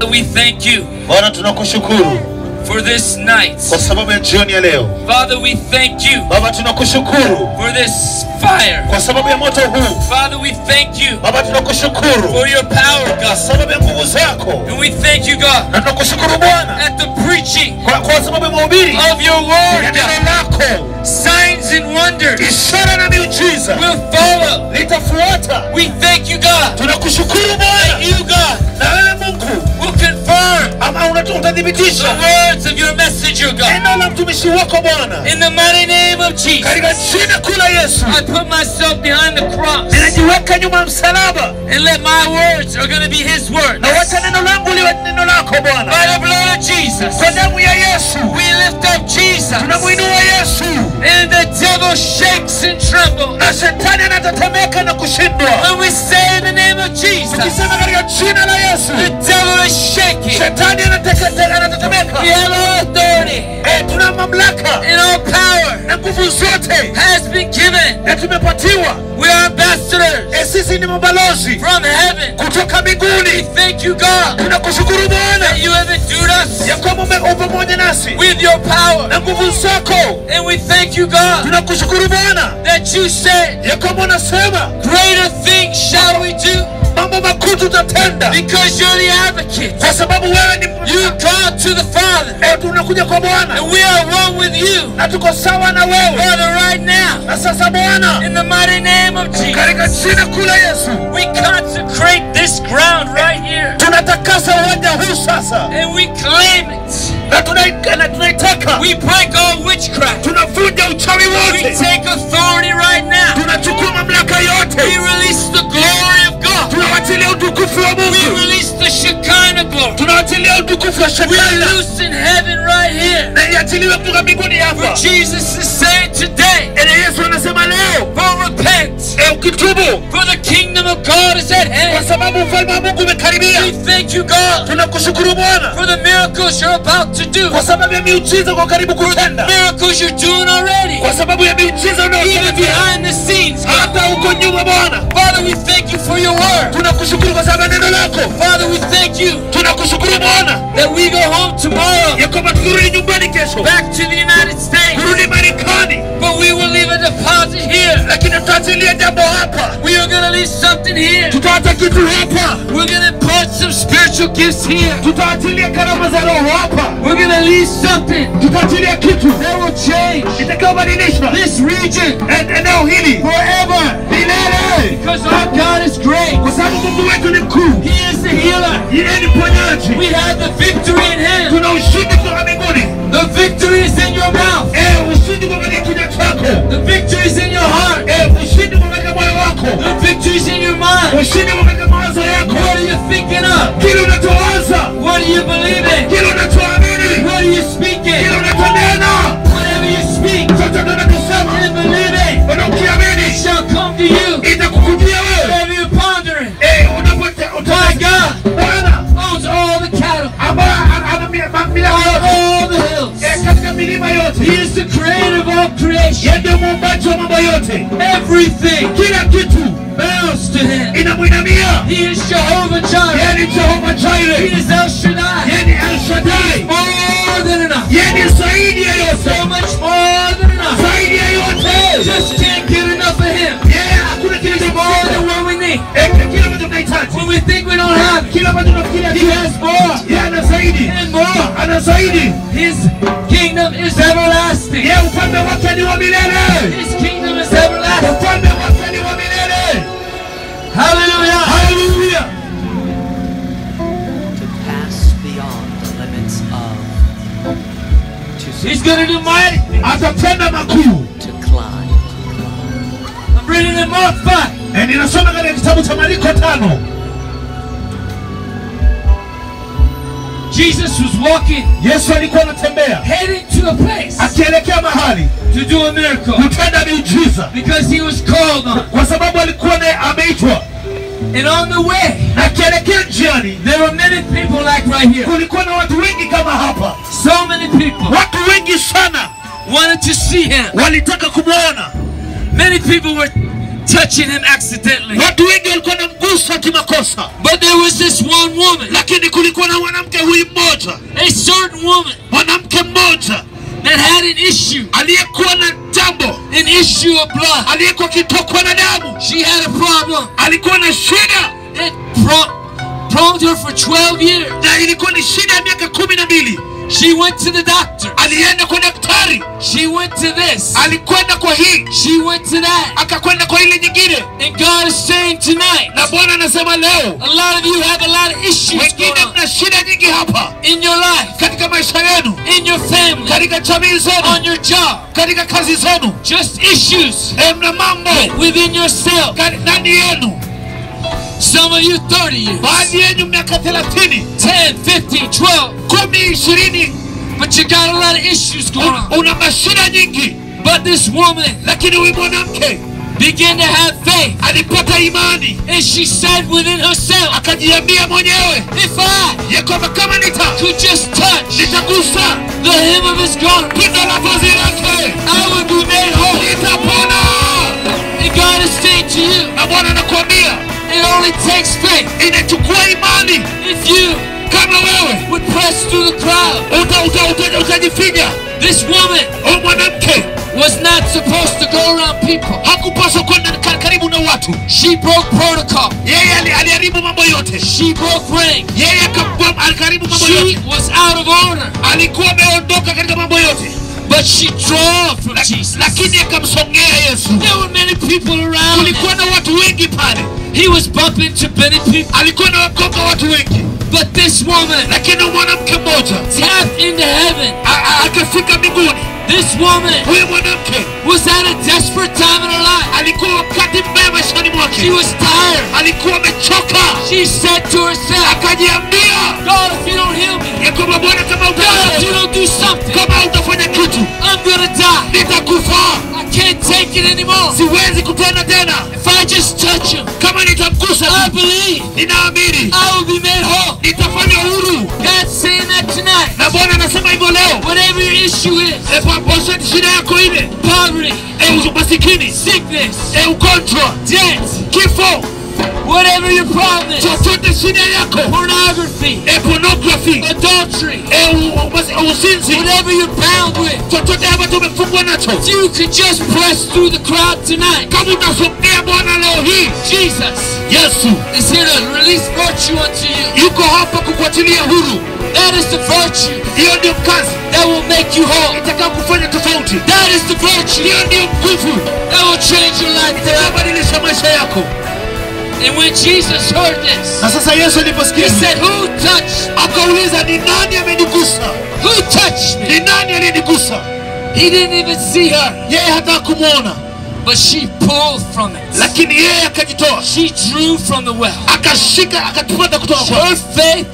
we thank you Bwana tunakushukuru for this night. kwa sababu ya jioni ya leo. Father, we thank you Baba tunakushukuru for this fire. kwa sababu ya moto huu. Father, we thank you Baba tunakushukuru for your power, kwa God. sababu ya nguvu zako, And we thank you, God, na tunakushukuru Bwana at the preaching kwa, kwa sababu ya mahubiri of your ya word, neno God. lako. Signs and wonders Ishara na miujiza will follow. litafuata. We thank you, God. Tunakushukuru Bwana, You, God, na wewe Mungu will confirm ama unatu- the utathibitisha words of your messenger, God. neno la mtumishi wako Bwana, In the mighty name of Jesus, katika jina kuu la Yesu. I put myself behind the cross Ninajiweka nyuma ya msalaba and let my words are going to be His words. na wacha neno langu liwe neno lako Bwana, By the blood of Jesus, kwa damu ya Yesu we lift up Jesus, tunamuinua Yesu, and the devil shakes and trembles. na shetani anatetemeka na kushindwa. When we say in the name of Jesus, Tukisema katika jina la Yesu, the devil is shaking. shetani anateke- anatetemeka. We have all authority Eh, tuna mamlaka and all power na nguvu zote has been given. na tumepatiwa. We are ambassadors Eh, sisi ni mabalozi from heaven. kutoka mbinguni. Thank you, God, Tunakushukuru Bwana that you have endued us ya kwamba ume- upo pamoja nasi with your power. na nguvu zako. And we thank you, God, Tunakushukuru Bwana that you said, ya kwamba unasema Greater things shall we do mambo makuu tutatenda, because you're the advocate. kwa sababu wewe ni You come to the Father, Eh, tunakuja kwa Bwana and we are one with you. na tuko sawa na wewe. Father, right now, Na sasa Bwana, in the mighty name of katika Jesus, jina kuu la Yesu, we consecrate this ground right here, tunatakasa uwanja huu sasa and we claim it. na tunai- na tunaitaka, We break all witchcraft. tunavunja uchawi We wote, take authority right now. tunachukua mamlaka We yote, release the glory of God. tunawachilia utukufu wa We Mungu, release the Shekinah glory. tunawachilia utukufu wa We shetani loose in heaven right here. na iachiliwe kutoka mbinguni hapa. Jesus is saying today, Ene Yesu anasema leo, for repent, e, ukitubu for the kingdom of God is at kwa hand. sababu ufalme wa Mungu umekaribia. We thank you, God, Tunakushukuru Bwana for the miracles you're about to do, kwa sababu ya miujiza kwa karibu kutenda, miracles you're doing already, kwa sababu ya miujiza even unayotenda behind the scenes, God. hata huko nyuma. Bwana, Father, we thank you for your word. tunakushukuru kwa sababu ya neno lako. Father, we thank you Tunakushukuru Bwana that we go home tomorrow ya kwamba tukirudi nyumbani kesho, back to the United States, kurudi Marekani, but we will leave a deposit here. lakini tutaachilia jambo hapa, We are going to leave something here. tutaacha kitu hapa, We're going to put some spiritual gifts here. tutaachilia karama za Roho hapa, We're going to leave something tutaachilia kitu that will change itakayobadilisha this region en- eneo hili forever. milele, Because our God is great. kwa sababu Mungu wetu ni mkuu, He is the healer. yeye ni mponyaji. We have the victory in Him. Tuna ushindi kutoka mbinguni. The victory is in your mouth. Eh, ushindi kwa katika kinywa chako. The victory is in your heart. Eh, ushindi kwa katika moyo wako. The victory is in your mind. Ushindi kwa katika mawazo yako. What are you thinking of? Kile unachowaza, What do you believe in? kile unachoamini, What are you speaking? kile unachonena, Whatever you speak chochote unachosema, and believe it unakiamini, shall come to you. itakukujia wewe. Whatever you're pondering. Eh, unapote My uta- God Bwana owns all the cattle ambaye ana- ana mi- ma- milima on yote, all the hills. eh, katika milima yote, He is the creator of all creation. yeye ndiye muumbaji wa mambo yote. Everything Kila kitu bows to him. inamwinamia. He is Jehovah Jireh. Yeye ni Jehova He Jireh, is El Shaddai. yeye ni El Shaddai, More than enough. yeye ni zaidi ya yote, So much more than enough. zaidi ya yote. Just can't get enough of him. Yeye hakuna kile cha More bora. than what we need. Eh, kile ambacho tunahitaji, When we think we don't have it, kile ambacho tunafikiria he tu, has more yeye ana zaidi, and more. ana zaidi. His kingdom is everlasting. Yeye ufalme wake ni wa milele, His kingdom is everlasting. ufalme wake ni wa milele. Hallelujah. Haleluya! to pass beyond the limits of to, He's going to do mighty. things. Atatenda makuu. to climb I'm reading in Mark 5. Eh, ninasoma katika kitabu cha Mariko tano. Jesus was walking, Yesu alikuwa anatembea heading to a place akielekea mahali to do a miracle kutenda miujiza, because he was called on. kwa sababu alikuwa naye ameitwa, And on the way, na akielekea njiani there were many people like right here. kulikuwa na watu wengi kama hapa, So many people watu wengi sana wanted to see him. walitaka kumwona. Many people were touching him accidentally. Watu wengi walikuwa na mguso kimakosa, But there there was this one woman, lakini kulikuwa na mwanamke huyu mmoja a certain woman mwanamke mmoja that had an issue, aliyekuwa na jambo an issue of blood. aliyekuwa akitokwa na damu She had a problem. alikuwa na shida It pro- pronged her for 12 years. na ilikuwa ni shida ya miaka kumi na mbili She went to the doctor. alienda kwa daktari She went to this. alikwenda kwa hii She went to that. akakwenda kwa ile nyingine And God is saying tonight, na bwana anasema leo a lot of you have a lot of issues wengine going on mna shida nyingi hapa in your life, katika maisha yenu in your family, katika jamii on zenu your job. katika kazi zenu Just issues e, mna mambo within yourself. kani- ndani yenu Some of you 30 years, baadhi yenyu miaka thelathini 10, 15, 12. kumi ishirini But you got a lot of issues going un- on. una mashida nyingi But this woman lakini huyu mwanamke began to have faith. alipata imani And she said within herself, akajiambia mwenyewe if I ya kwamba kama nita could just touch nitagusa the hem of his garment, pindo la vazi lake I would be made whole. nitapona And God is saying to you, na bwana anakuambia it only takes faith. inachukua imani If you kama wewe would press through the crowd. uta, uta, uta, utajifinya This woman huyu mwanamke was not supposed to go around people. hakupaswa kwenda ka- karibu na watu She broke protocol. yeye ali- aliharibu mambo yote She broke rank. yeye akabwa- alikaribu mambo She yote was out of order. alikuwa ameondoka katika mambo yote But she drew from La- Jesus. lakini akamsongea yesu There were many people around. kulikuwa na watu wengi pale He was bumping into many people. alikuwa na wakonga watu wengi But this woman lakini mwanamke mmoja tapped into heaven. a- a- akafika mbinguni This woman huyu mwanamke was at a desperate time in her life. alikuwa wakati mbaya maishani She mwake was tired. alikuwa amechoka She said to herself, akajiambia God, if you don't heal me, ya kwamba bwana kama God, if you uta don't do something, kama utafanya kitu I'm gonna die. nitakufa I can't take it anymore. siwezi kutenda tena If I just touch him, kama nitamgusa I tu, believe ninaamini I will be made whole. nitafanya huru God's saying that tonight. na bwana anasema hivyo leo Whatever your issue is, E, pa- poseti shida yako ile poverty, e, umasikini sickness, e, ugonjwa debt, kifo whatever your problem is, chochote shida yako pornography, e, pornography adultery, e, u- u- umasi- usinzi whatever you're bound with, chochote ambacho umefungwa nacho if you could just press through the crowd tonight. kama utasongea bwana leo hii Jesus yesu is here to release virtue unto you. yuko hapa kukuachilia huru That is the virtue hiyo ndio kazi that will make you whole. itakao kufanya tofauti That is the virtue hiyo ndio nguvu that will change your life forever. itakayobadilisha maisha yako And when Jesus heard this, na sasa yesu he aliposikia said, Who touched? akauliza ni nani amenigusa Who touched me? ni nani aliyenigusa He didn't even see her, yeye hata kumwona but she pulled from it. lakini yeye akajitoa She drew from the well. akashika akatupata kutoka kwa Her faith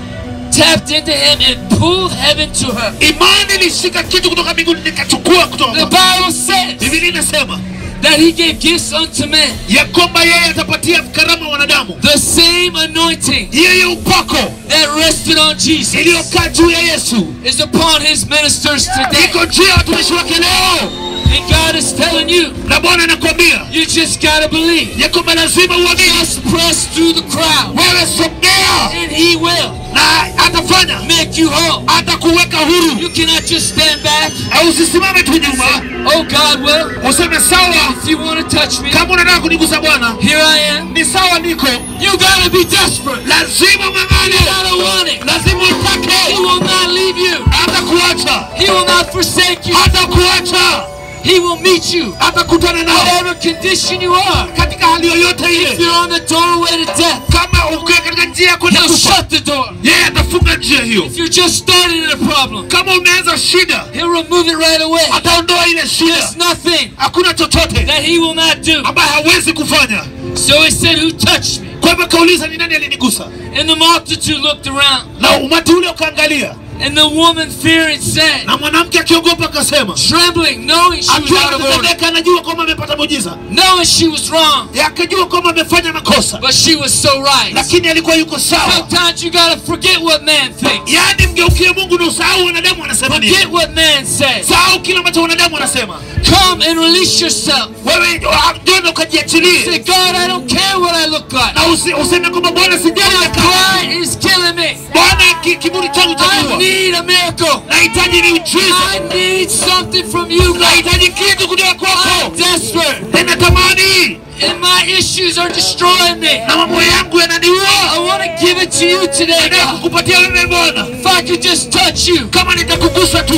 tapped into him and pulled heaven to her. imani ilishika kitu kutoka mbinguni nikachukua kutoka The kwa Bible says biblia inasema that he gave gifts unto men. ya kwamba yeye atapatia karama wanadamu The same anointing yeye upako that rested on Jesus iliyokaa juu ya yesu is upon his ministers today. iko juu ya watumishi wake leo And God is telling you, na bwana anakwambia you just gotta believe. ya kwamba lazima uamini Just press through the crowd, wewe sogea and he will na atafanya make you whole. atakuweka huru You cannot just stand back. au usisimame tu nyuma Oh, God will. useme sawa If you want to touch me, kama unataka kunigusa bwana here I am. ni sawa niko You gotta be desperate. lazima You mangane gotta want it. lazima He utake will not leave you. hata kuacha He will not forsake you. hata kuacha He will meet you. hata kutana nao Whatever condition you are. katika hali yoyote If ile you're on the doorway to death, kama ukiwa katika njia ya kwenda he'll kufa shut the door. yeye atafunga njia hiyo If you're just starting in a problem, kama umeanza shida he'll remove it right away. ataondoa ile shida There's nothing hakuna chochote that he will not do. ambaye hawezi kufanya So he said, Who touched me? kwa hivyo kauliza ni nani alinigusa And the multitude looked around. na umati ule ukaangalia And the woman fearing said, na mwanamke akiogopa akasema trembling, knowing she was akiwa out of order, anatetemeka anajua kwamba amepata muujiza knowing she was wrong, Ya, akajua kwamba amefanya makosa but she was so right. lakini alikuwa yuko sawa Sometimes you gotta forget what man thinks. yaani mgeukie mungu na usahau wanadamu wanasema nini Forget what man says. sahau kile ambacho wanadamu wanasema Come and release yourself. wewe jona Say, ukajiachilie God, I don't care what I look like. na usi- useme kwamba bwana sijali My na kama pride is killing me. bwana ki- kiburi changu I chajua need a miracle. nahitaji ni uchiza I need something from you, God. nahitaji kitu kutoka I'm kwako desperate. ninatamani And my issues are destroying me. na mambo yangu yananiua I want to give it to you today, nataka God. kukupatia wewe bwana If I could just touch you. kama nitakugusa tu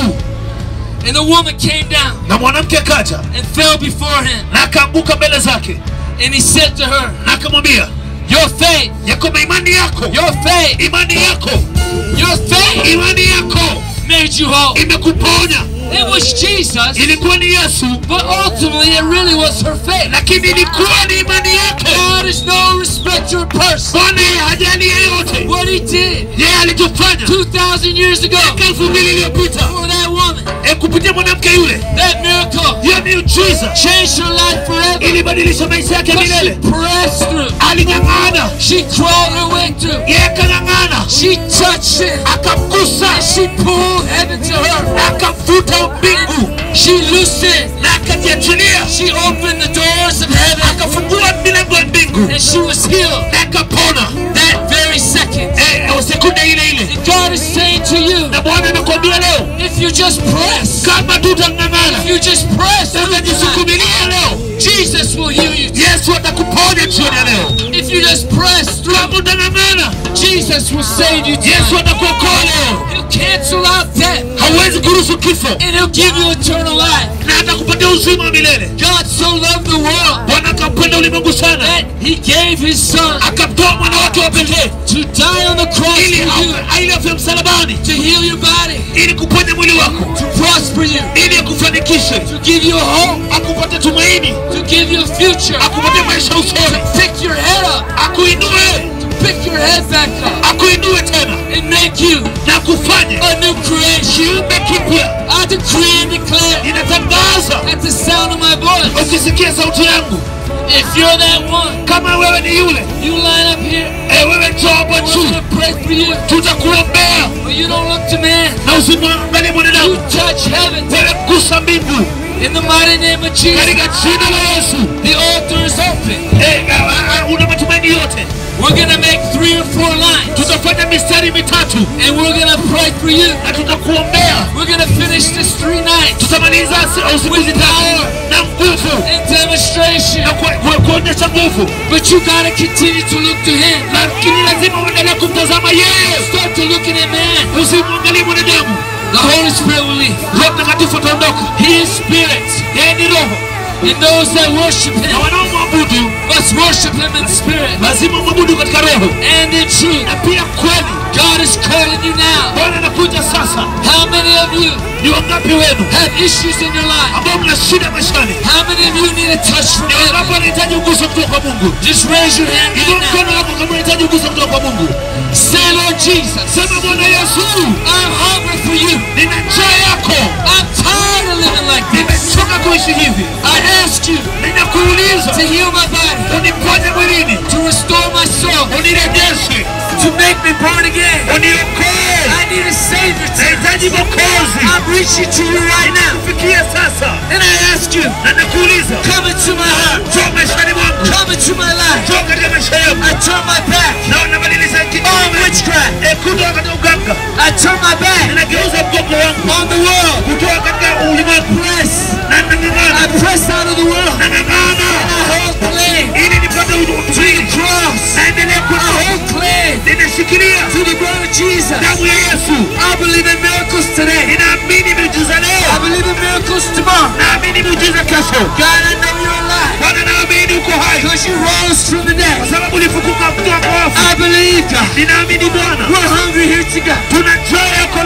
And the woman came down na mwanamke akaja and fell before him. na akaanguka mbele zake And he said to her, na akamwambia Your faith, ya kwamba imani yako your faith, imani yako your faith imani yako made you whole. imekuponya It was Jesus, ilikuwa ni yesu but ultimately it really was her faith. lakini ilikuwa ni imani yake God is no respecter of person. bwana yeye hajali yeyote What he did yeye alichofanya 2,000 years ago miaka elfu mbili iliyopita for that woman, e kupitia mwanamke yule that miracle hiyo miujiza changed her life forever. ilibadilisha maisha yake But she milele pressed through. aling'ang'ana She crawled her way through. yeye akang'ang'ana She touched it. akamgusa She pulled heaven to her. na akamvuta mbingu She loosened. na akajiachilia She opened the doors of heaven akafungua milango ya mbingu and she was healed na akapona that very second. Eh, sekunde ile ile And God is saying to you, na bwana anakuambia leo if you just press, kama tutang'ang'ana if you just press, through tonight, utajisukumilia leo Jesus will heal you. yesu atakuponya jioni ya leo If you just press through, kama utang'ang'ana Jesus will save you yesu tonight. atakuokoa leo He'll cancel out death hauwezi kuruhusu kifo and he'll give you eternal life. na atakupatia uzima wa milele God so loved the world bwana akampenda ulimwengu sana that he gave his son akamtoa mwana wake wa pekee to die on the cross ili for you, afe- ili afe msalabani to heal your body, ili kuponya mwili wako to prosper you, ili akufanikishe to give you a hope, akupate tumaini to give you a future, akupatie maisha usoni pick your head up, akuinue pick your head back up, akuinue tena and make you na kufanye a new creation. kiumbe kipya I decree and declare inatangaza at the sound of my voice, ukisikia sauti yangu if you're that one, kama wewe ni yule you line up here. e, wewe njoo hapo I want juu to pray for you, tutakuombea but you don't look to man. na usimwangalie You mwanadamu touch heaven wewe gusa mbingu in the mighty name of Jesus. katika jina la yesu The altar is open. e, a- a- a- una matumaini yote We're gonna make three or four lines, tutafanya mistari mitatu and we're gonna pray for you. na tutakuombea We're gonna finish this three nights tutamaliza si- usiku with zitatu power na nguvu and demonstration. na ku- ku- kuonyesha nguvu But you gotta continue to look to Him. lakini lazima uendelee kumtazama yeye Start to looking at man. usimwangalie mwanadamu The Holy Spirit will leave. roho mtakatifu ataondoka He is spirit, yeye ni roho and those that worship na Him wanaomwabudu must worship Him in spirit lazima mwabudu katika roho and in truth. na pia kweli God is calling you now. bwana anakuja sasa How many of you ni wangapi wenu have issues in your life? ambao mna shida maishani How many of you need a touch from ni wangapi heaven? wanahitaji uguso kutoka kwa mungu Just raise your hand inua right now. mkono wako kama unahitaji uguso kutoka kwa mungu Say, Lord Jesus, sema bwana yesu I'm hungry for you. nina njaa yako I'm tired of living like this. nimechoka kuishi hivi I ask you ninakuuliza to heal my body, uniponye mwilini to restore my soul, unirejeshe to make me born again. uniokoe I need a Savior today. nahitaji mokozi I'm reaching to you right now. fikia sasa And I ask you, na nakuuliza come into my heart, njoo maishani mwangu come into my life. njoo katika maisha yangu I turn my back na unabadilisha on kinyume witchcraft. Eh, kutoka katika uganga I turn my back ninageuza mgongo wangu on the world. kutoka katika ulimwengu Press. na I nang'ang'ana press out of the world. nang'ang'ana I hold cling ili nipate to the utii cross. naendelea I kuwa hold cling ninashikilia to the blood of Jesus. damu ya yesu I believe in miracles today. ninaamini miujiza I leo believe in miracles tomorrow. naamini miujiza kesho God, I know you're alive bwana naamini uko hai because you rose from the kwa dead. sababu ulifufuka kutoka kwa wafu I believe, God. ninaamini bwana We're hungry here to God. tuna njaa yako leo For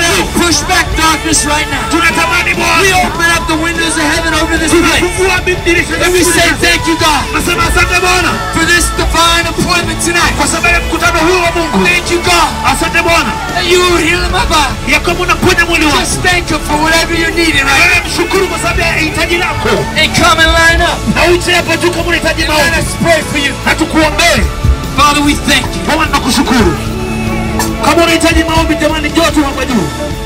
push back darkness right now. tunatamani We Bwana open up the windows of heaven over this place. tunafungua dirisha za And we say mbinguni. thank you, God, Nasema asante Bwana for this divine appointment tonight. kwa sababu ya mkutano huu wa Mungu. Thank you, God, Asante Bwana that you are healing my body. ya kwamba unaponya mwili wangu. Just thank you for whatever you're needing right Wewe mshukuru kwa sababu ya hitaji lako, now. And come and line up. na uje hapo juu kama unahitaji And let maombi, us pray for you. na tukuombee. Father, we thank you. Bwana nakushukuru. Kama unahitaji maombi, jamani, njoo tu hapa juu.